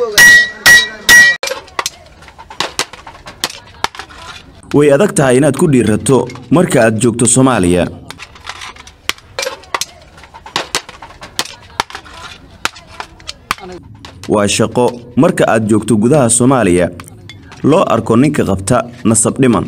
way adag tahay inaad ku dhiirato marka aad joogto soomaaliya waa shaqo marka aad joogto gudaha soomaaliya loo arko ninka qabta nasab dhiman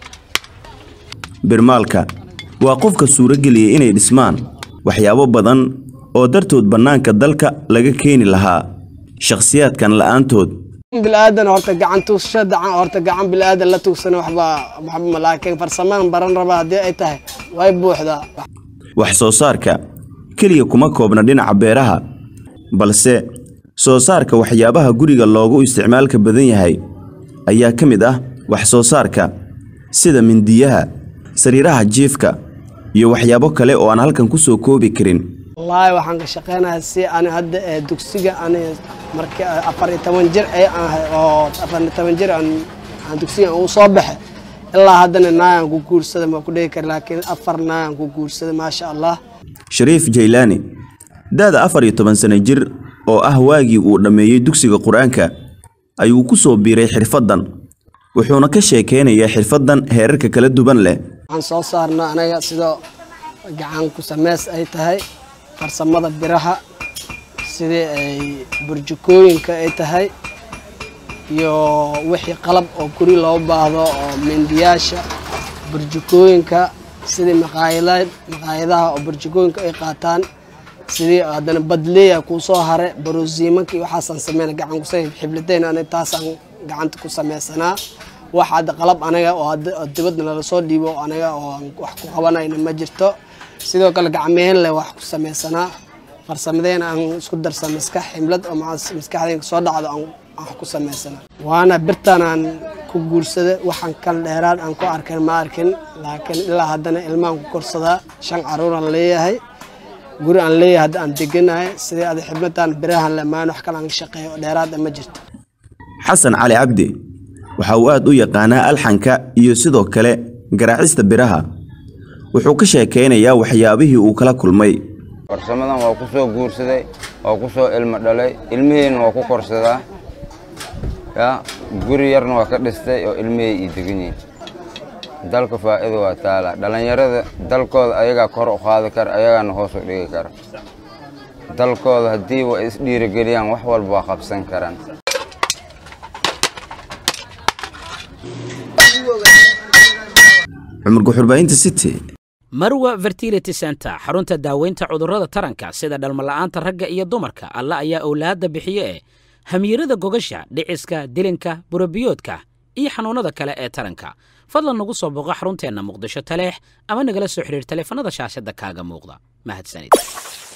birmaalka waa qofka suurageliyay inay dhismaan waxyaabo badan oo dartood bannaanka dalka laga keeni lahaa shakhsiyaadkan la'aantood bilaadan horta gacan tuugsashada horta gacan bilaadan la tuugsana waxba waxba laakiin farsamaan baran raba haddii ay tahay way buuxdaa wax soo saarka keliya kuma koobna dhinaca beeraha balse soo saarka waxyaabaha guriga loogu isticmaalka badan yahay ayaa ka mid ah wax soo saarka sida mindiyaha sariiraha jiifka iyo waxyaabo kale oo aan halkan ku soo koobi karin wallaahi waxaan ka shaqeynayaa si ani hadda ee dugsiga ani markii afar iyo toban jir ay ahay oo afar iyo toban jir aan aan dugsiga uu soo baxe ilaa haddana naayan ku guursada ma ku dhihi kara laakiin afar naayan ku guursada maasha allah shariif jaylaani da'da afar iyo toban sano jir oo ah waagii uu dhammeeyey dugsiga qur-aanka ayuu ku soo biiray xirfaddan wuxuuna ka sheekeynayaa xirfaddan heerarka kala duwan leh waxaan soo saarnaa anaga sidoo gacan ku sameys ay tahay farsamada biraha sidii ay burjukooyinka ay tahay iyo wixii qalab oo guri loo baahdo oo mindiyaasha burjukooyinka sidii maqaayadaha maqaayadaha oo burjukooyinka ay qaataan sidii haddana badleeya kuu soo hare baroosiimanka iyo waxaasaan sameyna gacan kusay xibladeyn ani taasaan gacanta ku sameysanaa wax hadda qalab anaga oo dibadna lala soo dhiibo anaga oo aan wax ku qabanayna ma jirto sidoo kale gacmeen leh wax ku sameysanaa farsamadeen aan isku darsan maskax ximlad oo maskaxdeen soo dhacdo aan wax ku sameysanaa waana birtan aan ku guursada waxaan kal dheeraad aan ku arkin ma arkin laakiin ilaa haddana ilmaan ku korsadaa shan caruur aan leeyahay guri aan leeyahay hadda aan deganahay sidii ada xibladan birahan lemaan wax kale aan shaqeeyo dheeraad ma jirto xasan cali cabdi waxa uu aad u yaqaanaa alxanka iyo sidoo kale garaacista biraha wuxuu ka sheekaynayaa waxyaabihii uu kala kulmay farsamadan waa ku soo guursaday waa ku soo ilmo dhalay ilmiheyna waa ku korsadaa ya guri yarna waa ka dhistay oo ilmihey ii degan yihiin dalka faa'iida waa taala dhallinyarada dalkooda ayagaa kor u qaadi kara ayagaana hoos u dhigi kara dalkooda haddii wa isdhiirigeliyaan wax walba waa qabsan karaan cumar guxurbaahinta city marwa fertility center xarunta daaweynta cudurrada taranka sida dhalmala'aanta ragga iyo dumarka alla ayaa owlaadda bixiye eh hamiirada gogasha dhiciska dilinka burabiyoodka iyo xanuunnada kale ee taranka fadlan nagu soo booqo xarunteenna muqdisho taleex ama nagala soo xidhiir taleefanada shaashadda kaaga muuqda mahadsanid